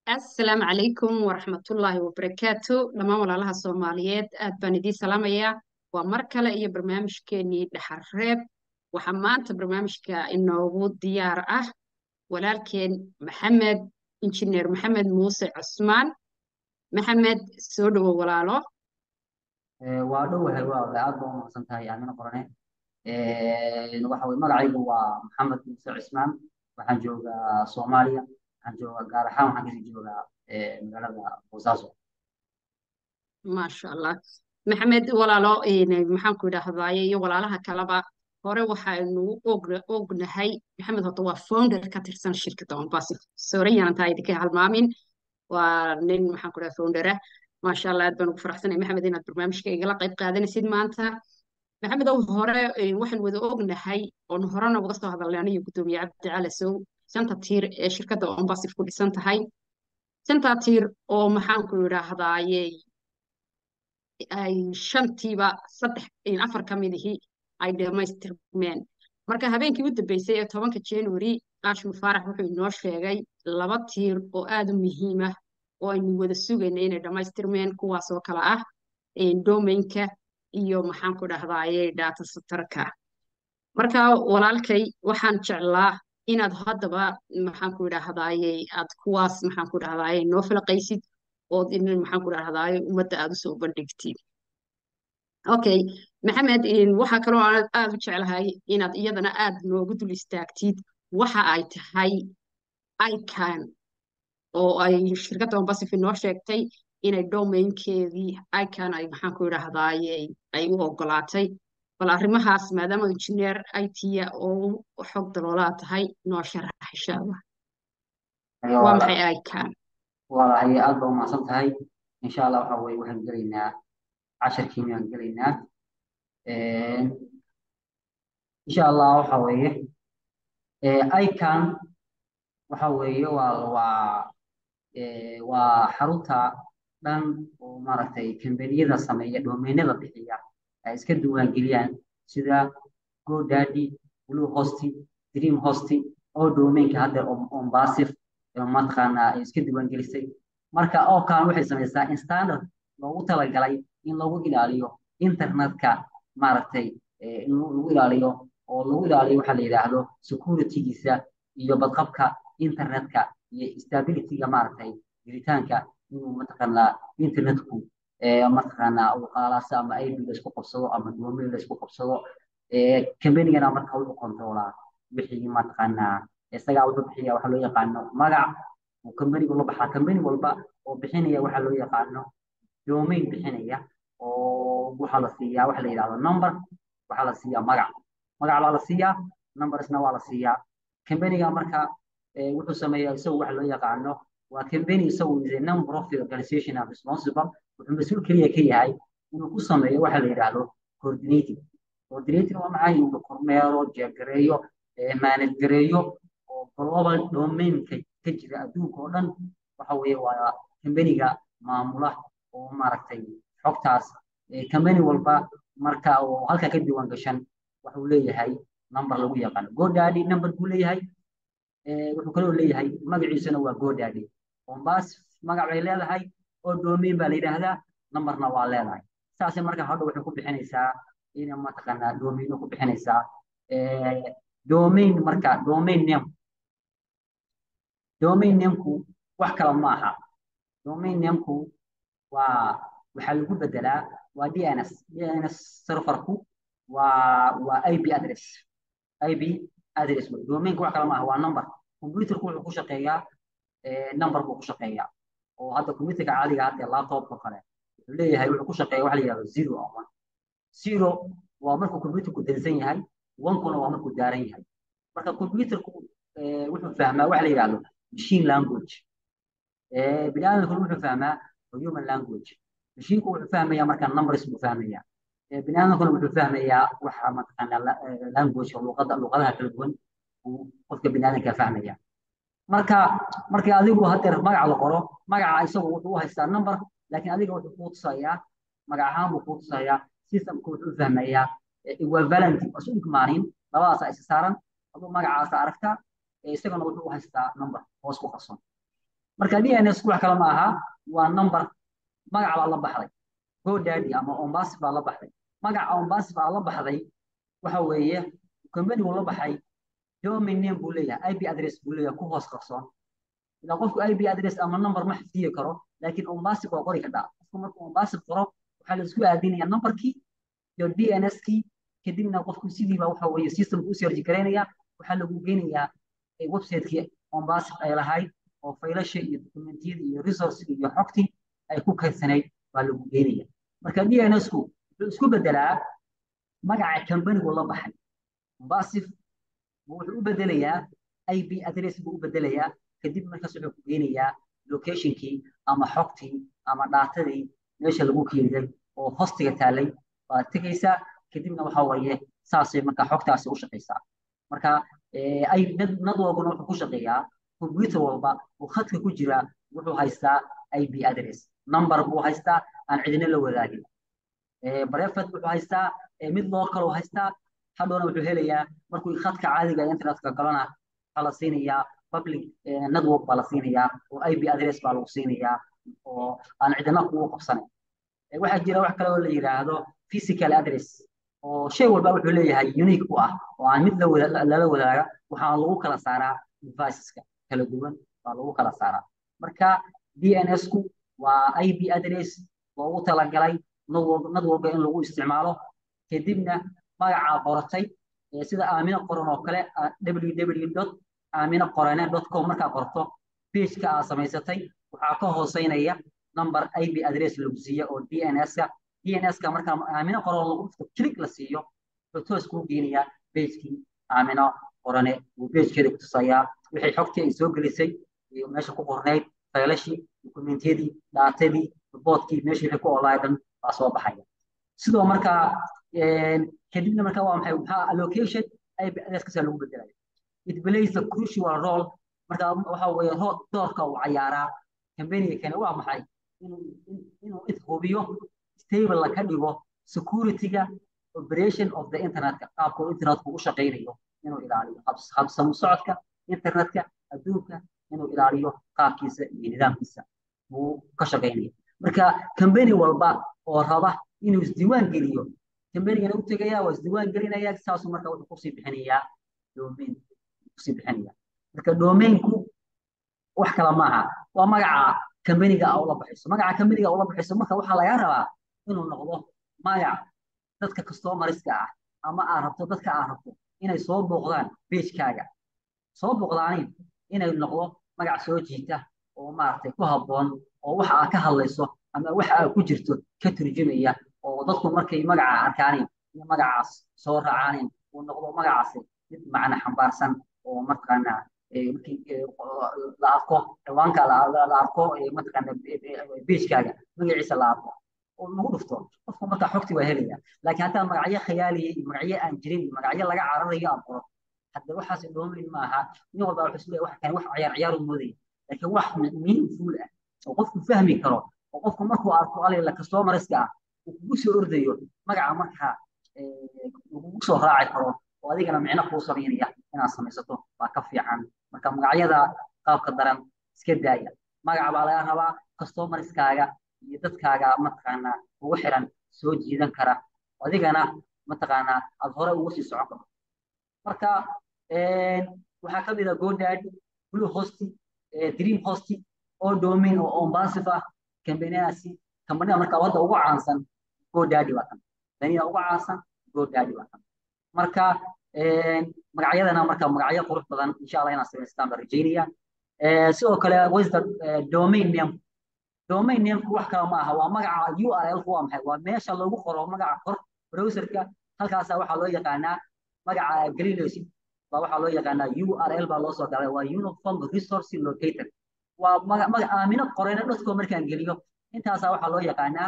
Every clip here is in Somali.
asalaamu calaykum waraxmatullaahi wabarakaatu dhammaan walaalaha soomaaliyeed aad baan idiin salaamayaa waa mar kale iyo barnaamijkeenii dhaxarreeb waxaa maanta barnaamijka inoogu diyaar ah walaalkeen maxamed injineer maxamed muuse cusmaan maxamed soo dhowo walaalo waa dhowahay waa aad baa umaqsan tahay aamina qorane waxa weye magacaygu waa maxamed muuse cismaan waxaan joogaa soomaaliya waxaan joogaa gaar ahaan waxaan kasii joogaa magaalada boosaaso maasha allah maxamed walaalo maxaan ku idhaahdaaye iyo walaalaha kaleba hore waxaynu ognahay maxamed horta waa founder ka tirsan shirkadda ombasi soorayaan taa idinka halmaamin waa nin maxaan ku dhaha foundera maasha allah aad baan ugu faraxsanay maxamed inaad barnaamijka igala qayb qaadanaysid maanta maxamed ow hore waxaan wada ognahay oon horena uga soo hadalnay aniyo guddoomiye cabdi cali sow shanta tiir ee shirkadda ombasif ku dhisan tahay shantaa tiir oo maxaan ku idhaahdaaye ay shantiiba saddex afar ka midihii ay dhammaystirmeen marka habeenkii u dambeysay ee tobanka january qaashim faarax wuxuu inoo sheegay laba tiir oo aada u muhiim ah oo aynu wada sugayna inay dhammaystirmeen kuwaasoo kale ah domainka iyo maxaan ku dhahdaye data satarka marka walaalkay waxaan jeclaa inaad haddaba maxaan ku idhaahdaye aad kuwaas maxaan ku dhahdaye noo filaqaysid ood in maxaan ku dhahdaye ummadda aad usoo bandhigtid okay maxamed waxaa kaloo aan aada u jeclahay inaad iyadana aad noogu dul istaagtid waxa ay tahay ican oo ay shirkadda ombasif inoo sheegtay inay domainkeedii ican ay maxaan ku idhaahdaye ay u ogolaatay bal arrimahaas maadaama injineer it-ya oo xog daloolaa tahay noo sharax insha allah waa maxay ican walahay aad baa umacsan tahay insha allah waxa weye waxaan gelaynaa casharkiini aan gelaynaa insha allah waxa weeye ican waxa weeye waa waa waa xarunta dhan oo maaragtay kambaniyada sameeya domainada bixiya ay iska diiwaangeliyaan sida godaddy blue hosti dream hosti oo domainka hadda ombasif mataqaanaa ay iska diiwaangelisay marka oo kalan waxay samaysaa in standard loogu talagalay in lagu ilaaliyo internetka maaragtay in lagu ilaaliyo oo lagu ilaaliyo waxa la yidhaahdo securitygiisa iyo badqabka internetka iyo stabilityga maaragtay jiritaanka inuu mataqaanaa internetku mataqaanaa uu qaalaasa ama ib laysku qabsado ama domain laysku qabsado combanigana marka wuxuu kontroolaa wixii mataqaanaa isagaa wuxuu bixiya waxa loo yaqaano magac uu combanigu la baxaa combani walba oo bixinaya waxa loo yaqaano domain bixinaya oo waxaa la siiyaa waxa la yidhahdo number waxaa la siiyaa magac magac baa la siiyaa numbersna waa la siiyaa combaniga marka wuxuu sameeyaa isagu waxa loo yaqaano waa company isagu is a non profit organization and responsible wuxuu mas-uul keliya ka yahay inuu ku sameeyo waxa la yidhaahdo coordinating coordinating waa maxay inuu kormeero jeegareeyo manage gareeyo oo global domainka ka jira adduunka oo dhan waxa weeye waa companiga maamula oo maaragtay xogtaas company walba marka oo halka ka diiwaan gashan wuxuu leeyahay number lagu yaqaano godaddy number buu leeyahay wuxuu kaloo leeyahay magaciisuna waa godaddy ombas magac bay leedahay oo domain baa la yidhaahdaa numberna waa leedahay saase marka hadha waxay ku bixinaysaa ina mataqaanaa domaino ku bixinaysaa domain marka domain name domain nameku wax kale ma aha domain nameku waa waxaa lagu bedelaa waa dns dns serverku waa waa ip address ip address domainka wax kale ma aha waa number computerku wuxuu ku shaqeeyaa number buu ku shaqeeyaa oo hadda computerka caadiga hadda laptopka kale wuxuu leeyahay wuxuu ku shaqeeya waxa la yidhahdo zero or one zero waa markuu computerku dansan yahay onkuna waa markuu daaran yahay marka computerku wuxuu fahmaa waxa la yidhahdo machine language bini aadamkuna wuxuu fahmaa human language machinku wuxuu fahmayaa marka numbers buu fahmayaa bini aadamkuna wuxuu fahmayaa waxa mataqaanaa language luqada luqadaha kala duwan uu qofka bini aadamka fahmaya marka markii adigu hadeer magac la qoro magaca isagu wuxuu u haystaa number laakiin adiga wuxuu kuu tusayaa magac ahaan buu kuu tusayaa systemka wuxuu fahmayaa equivalent isu dhigmaanin labadaas isa saaran aduu magacaasa aragtaa isagana wuxuu u haystaa number hoos ku qarsoon marka dns wax kale ma aha waa number magac baa la baxday godaddy ama ombasif baa la baxday magaca ombasif baa la baxday waxa weeye companigu la baxay domain name buu leeyahay ip address buu leeyahay ku hoos qarsoon ilaa qofku ip address ama number ma xifdiyi karo laakiin ombasif waa qori kadhaa qofku markuu ombasif qoro waxaa la isku aadinaya numberkii iyo dns-kii kadibna qofku sidiiba waxa weeye systemka u serji garaynaya waxaa lagu geynayaa website-kii ombasif ay lahayd oo faylasha iyo dokumentiyada iyo resourcega iyo xogtii ay ku kaysanayd baa lagu geynaya marka dns-ku wuxuu isku bedelaa magaca companigu la baxay ombasif wuxuu u bedelayaa ip address buu u bedelayaa kadib markaas wuxuu ku geynayaa locationkii ama xogtii ama dhaatadii meesha lagu keeniday oo hostiga taalay baad tegaysaa kadibna waxa weeye saasay marka xogtaasi u shaqaysaa marka ay nadwalbuna wuxuu ku shaqeeyaa computer walba oo khadka ku jira wuxuu haystaa ip address number buu haystaa aan cidina la wadaagin brefet wuxuu haystaa mid local uu haystaa hadhowna wuxuu helayaa markuu khadka caadiga internetka galana waxaa la siinayaa public network baa la siinayaa oo ip address baa lagu siinayaa oo aan cidina kugu qabsanayn waxaa jira wax kale oo la yidhaahdo physical address oo shay walba wuxuu leeyahay unique u ah oo aan mid lala wadaaga waxaa lagu kala saaraa deviceska kala duwan baa lagu kala saaraa marka dns-ku waa ip address loogu talagalay networka in lagu isticmaalo kadibna magacaa qoratay sida aamino qoran oo kale www aamino qorane com markaa qorto pageka aa samaysatay waxaa ka hooseynaya number ip address lagu siiya oo dns-ka dns-ka markaa aamino qoran lagu dhufto click la siiyo wuxuu toos kuu geenayaa pagekii aamino qorane uu pagekeeda kutusayaa wixii xogtii ay soo gelisay meesha ku qornayd faylashii dokumentiyadii dhaatadii riboodkii meeshii wixii ku olaay dhan baa soo baxaya sidoo markaa kadibna markaa waa maxay maxaa allocation ip addresskaasaa lagu bedelaya it plays a crucial role marka waxa weeye doorka uu cayaaraa companiga kane waa maxay inuu inuu hubiyo stable ka dhigo security-ga operation of the internetka qaabka uu internetku u shaqaynayo inuu ilaaliyo habsamu socodka internetka adduunka inuu ilaaliyo qaabkiisa iyo nidaamkiisa buu ka shaqaynaya marka company walba oo raba inuu isdiiwaan geliyo companygana u tegaya waa isdiiwaan gelinaya saasuu marka wuxuu kusii bixinayaa domain kusii bixinaya marka domainku wax kale maaha waa magaca companiga aa ula baxayso magaca companiga ula baxayso marka waxaa laga rabaa inuu noqdo magac dadka customeriska ah ama aad rabto dadka aad rabto inay soo booqdaan pagekaaga soo booqdaanin inay noqdo magac soo jiita oo maaragtay ku habboon oo waxa aad ka hadlayso ama waxa aad ku jirto ka turjumaya oo dadku markay magaca arkaanin iyo magacaas soo raacaanin uu noqdo magacaasi mid macna xambaarsan oo markaana markii la arko ciwaanka la arko mataqaana pagekaaga magaciisa la arko oo lagu dhufto qofku markaa xogti waa helaya laakiin haddaan magacyo khiyaaliya iyo magacyo aan jirin iyo magacyo laga cararayo aad qoro hadda waxaas dhoomayn maaha nin walba wuxuu isleeyahay wax kan wax ciyaar ciyaar u moodaya laakiin wax meaningful ah oo qofku fahmi karo oo qofku markuu arko alayla customeriska ah uu kugu soo ordayo magaca markaa uu kugu soo raaci karo oo adigana micno kuu samaynaya inaad samaysato waa ka fiican marka magacyada qaabka daran iska daaya magaca baa laga rabaa customeriskaaga iyo dadkaaga mataqaanaa ugu xiran soo jiidan kara adigana mataqaanaa aad hore ugu sii socon karto marka waxaa ka mid ah godaddy blue hosti dream hosti oo domain oo ombasif ah kambaniyadaasi kambaniyada marka wadda ugu caansan godaddy waa kan kambaniyada ugu caansan godaddy waa kan marka magacyadana marka magacyo qurux badan insha allah inaad samaystaan baan rajeynaya sidoo kale wasta domain name domain nameku wax kale ma aha waa magaca url-ku waa maxay waa meesha lagu qoro magaca kor browserka halkaasa waxaa loo yaqaanaa magaca gelinaysid baa waxaa loo yaqaanaa url baa loo soo galay waa uniform resource locator waa magac aamino qoreyna dadkoo markaan geliyo intaasaa waxaa loo yaqaanaa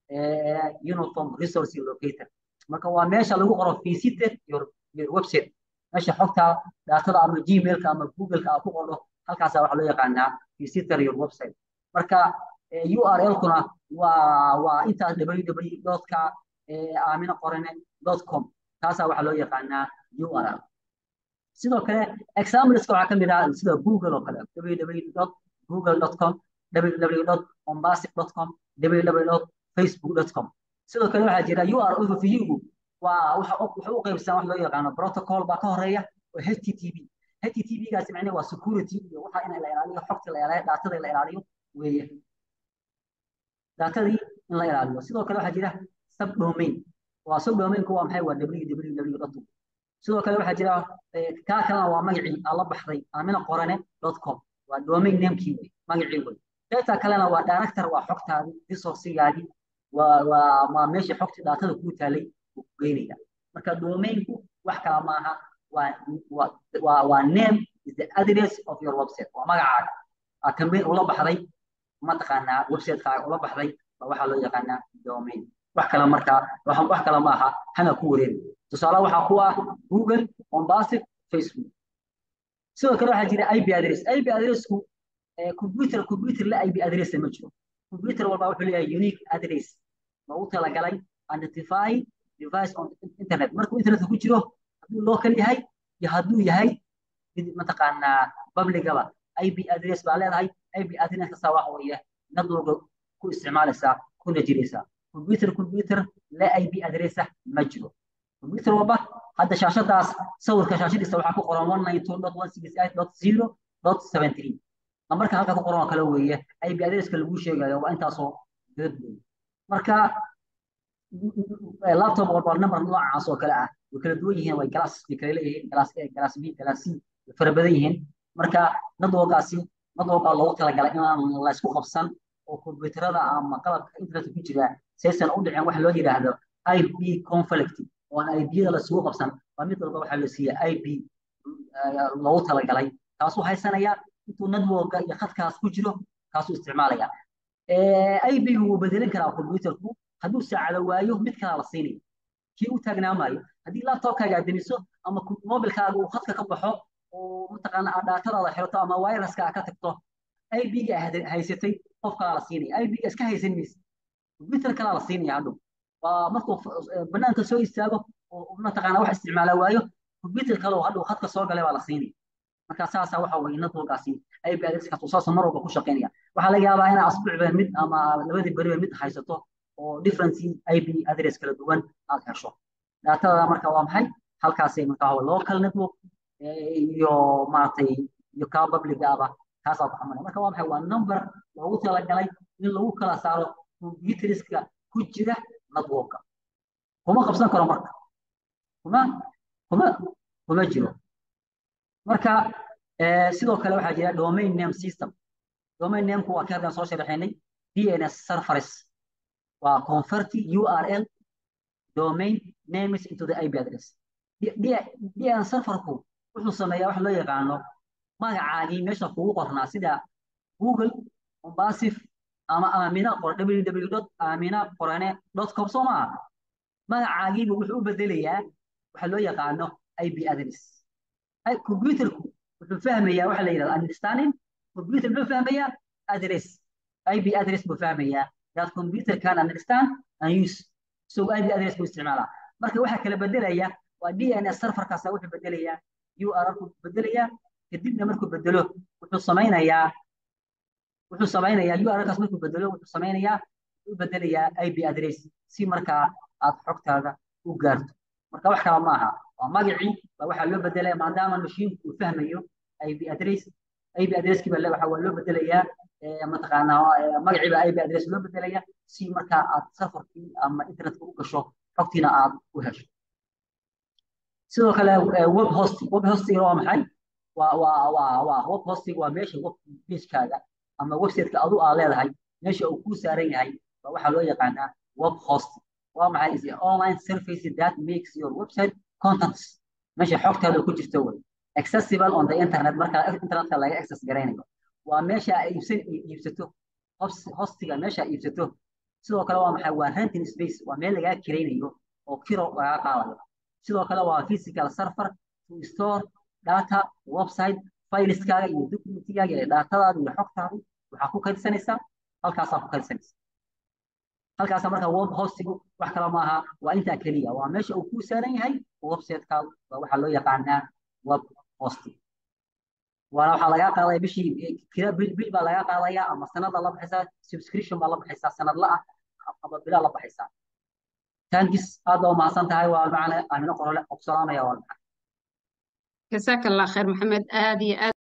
uniform resource locator marka waa meesha lagu qoro visited your, your website meesha xogta daatada ama gmailka ama googleka aad ku qordo halkaasaa waxaa loo yaqaanaa visitor your website marka url-kuna waa waa intaas www.ka aamino qorene com taasaa waxaa loo yaqaanaa url sidoo kale exampleska waxaa ka mid ah sida google oo kale www google.com www.ombasic.com www.facebook.com sidoo kale waxaa jira URL overview waa waxa waxa u qaybsan wax loo yaqaano protocol baa ka horeeya oo HTTP HTTP gaasi macnaheedu waa security iyo waxa in la ilaaliyo xogta la ilaaliyo daatada la ilaaliyo weeye daatadii in la ilaaliyo sidoo kale waxaa jira subdomain waa subdomainku waa maxay waa www sidoo kale waxaa jira kaa kalena waa magacii aan la baxday amina qorane com waa domain namekii wey magacii wey qaybta kalena waa director waa xogtaadii resourcigaagii waa waa waa meeshii xogtii daatada kuu taalay uu ku geynaya marka domainku wax kala maaha waa waa waa name is the address of your website waa magacaaga aa campaign ula baxday mataqaanaa websitekaga ula baxday baa waxaa loo yaqaanaa domain wax kale markaa wax kale maaha hana ku wareeri tusaale waxaa ku ah google ombasic facebook sidoo kale waxaa jira ip address ip addressku computer computer la ip address ma jiro computer walba wuxuu leeyahay unique address loogu talagalay identify device on internet markuu internetka ku jiro hadduu local yahay iyo hadduu yahay mataqaanaa publicaba ip address baa leedahay ip address kasta waxa weeye network ku isticmaalaysaa kuna jiraysaa computer computer la ip address ma jiro computer walba hadda shaashadaas sawirka shaashadiisa waxaa ku qoran one nine two dot one six eight dot zero dot seven three lambarka halka ku qoran oo kale weeye ip addresska lagu sheegayo waa intaasoo dad weeye marka laptop walba number noocaas oo kale ah way kala duwan yihiin way glass bay kala leeyihiin glass a glass b glass c way fara badan yihiin marka nadwalkaasi nadwalkaa loogu talagalay inaan la isku qabsan oo kombiyuutarada ama qalabka internetka ku jira saysan u dhicin waxa loo yidhaahdo ip conflict oo aan ip-yada la isugu qabsan waa mid walba waxaa la siiyey ip loogu talagalay kaasuu haysanaya intuu networka iyo khadkaas ku jiro kaasuu isticmaalaya ip-gu wuu bedelin karaa computerku hadduu saacado waayo mid kalaa la siinaya kii u taagnaamayo haddii laptopkaaga aad demiso ama mobilkaaga uu khadka ka baxo oo mataqaana aad dhaatadaada xirato ama viruska aad ka tagto ip-ga haysatay qof kalaa la siinaya ip-ga iska haysan maysa computer kalaa la siinaya hadhow waa markuu banaanka soo istaago oo mataqaana wax isticmaala waayo computer kale oo hadhow khadka soo galay baa la siinaya marka saasa waxa weeye networkaasi ip addresskaas uu saasa mar walba ku shaqaynaya waxaa laga yaabaa inaa asbuucba mid ama labadii beriba mid haysato oo different ip address kala duwan aad hesho daatada marka waa maxay halkaasay markaa local network iyo maaragtay iyo kaa public aba kaasaa ku xamalaya marka waa maxay waa number loogu talagalay in lagu kala saaro computerska ku jira networka kuma qabsan karo marka kuma kuma kuma jiro marka sidoo kale waxaa jira domain name system domain nameku waa kii haddaan soo sharaxaynay dns servers waa convert url domain names into the ip address dn serverku wuxuu sameeyaa wax loo yaqaano magacaagii meesha kugu qornaa sida google ombasif ama amina qor www amina qorane com soo maaha magacaagiibu wuxuu u bedelayaa waxa loo yaqaano ip address computerku wuxuu fahmayaa waxa la yidhahda understanding computer muxuu fahmayaa address ip address buu fahmayaa that computer can understand and use so ip address buu isticmaalaa marka waxa kala bedelaya waa dns serverkaasa wuxuu bedelayaa url ku bedelayaa kadibna markuu bedelo wuxuu samaynayaa wuxuu samaynayaa urlkaas markuu bedelo wuxuu samaynayaa u bedelayaa ip address si markaa aad xogtaada u gaarto marka wax kala maaha waa magacii baa waxaa loo bedelaya maadaama mashiinku uu fahmayo ip address ip addresskii baa waxaa waa loo bedelayaa mataqaanaa magacii baa ip address loo bedelaya si markaa aad safarkii ama internetka u gasho xogtiina aad u hesho sidoo kale web hosting web hosting waa maxay waa waa waa waa web hosting waa meesha web pagekaaga ama websiteka adu aa leedahay meesha uu kuu saaran yahay baa waxaa loo yaqaanaa web hosting waa maxay is online service that makes your website contents meesha xogtaada ku jirto wey accessible on the internet marka internetka laga access garaynayo waa meesha ay iibsan iibsato hostiga meesha iibsato sidoo kale waa maxay waa renting space waa meel lagaa kiraynayo oo kiro lagaa qaadayo sidoo kale waa physical server to store data website fileskaaga iyo documentigaaga iyo datadaada iyo xogtaada waxaa ku kaydsanaysaa halkaasaa ku kaydsanaysa halkaasa marka web hostigu wax kale maaha waa intaa keliya waa meesha uu kuu saaran yahay websitekaadu waa waxaa loo yaqaanaa web hosting waana waxaa lagaa qaadaya bishii kira bil bil baa lagaa qaadaya ama sanada la baxaysaa subscription baa la baxaysaa sanadla ah ama bilaa la baxaysaa tankis aad baa umahadsan tahay waa macna amino qorole ogsolaanaya waa jazaaka allah khayr maxamed aad iyo aad